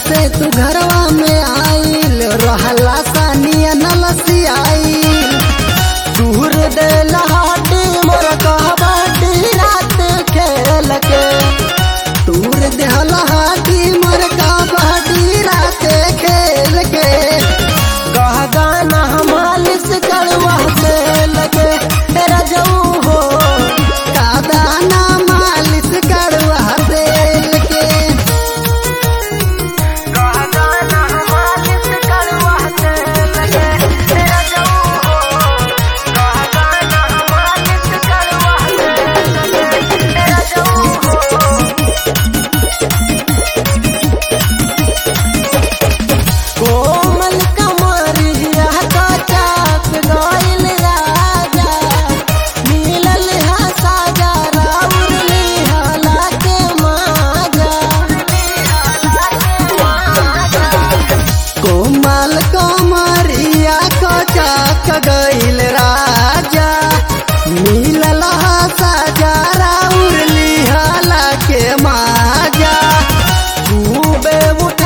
से तू घरवा में आइल रहला सानिया नलसी आइल दूर दे लहाटी मोर कहबाटी रात खेल के दूर दे लहाटी मोर कहबाटी रात खेल के कह गाना मालिश करवा से लगे तेरा जाऊं हो का दाना मालिश करवा दे के कोमल कमरिया का चाप गइल राजा मिलल हा साजा राउर निहाला के माजा कोमल कमरिया का चाप गइल राजा मिलल हा साजा राउर निहाला के माजा खूबे उठ